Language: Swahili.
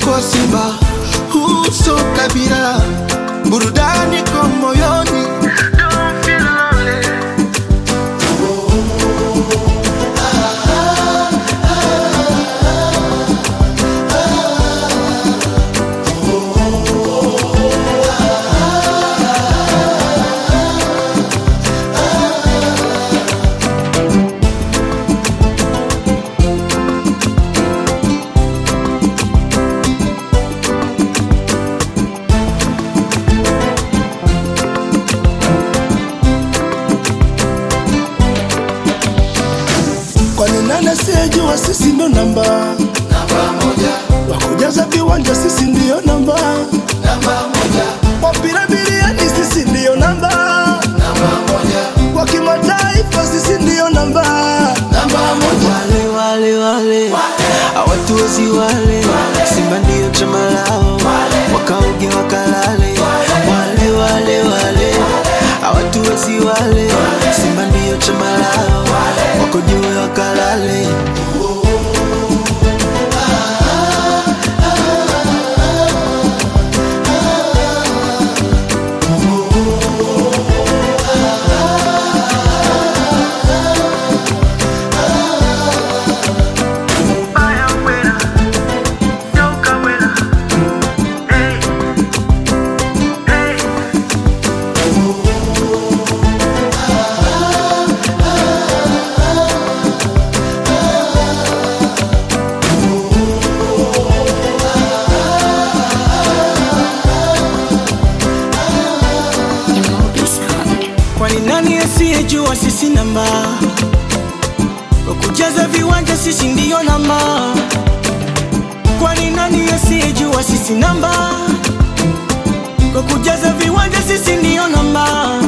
kwa Simba, uso kabila, burudani kwa moyoni. Don't feel lonely. Kwani nani asiyejua sisi ndo namba Namba moja, wakujaza viwanja, sisi ndiyo namba namba moja, wapira biliani, sisi ndiyo namba namba moja, kwa kimataifa, sisi ndiyo namba namba moja. wale wale wale hawatuwezi wale simba ndio chama lao wakaoge wakalale wale wale wale hawatuwezi wale simba ndio chama lao wakojue wakalale kwani nani asiyejua sisi namba kwa kujaza viwanja sisi ndiyo namba kwani nani asiyejua sisi namba kwa kujaza viwanja sisi ndiyo namba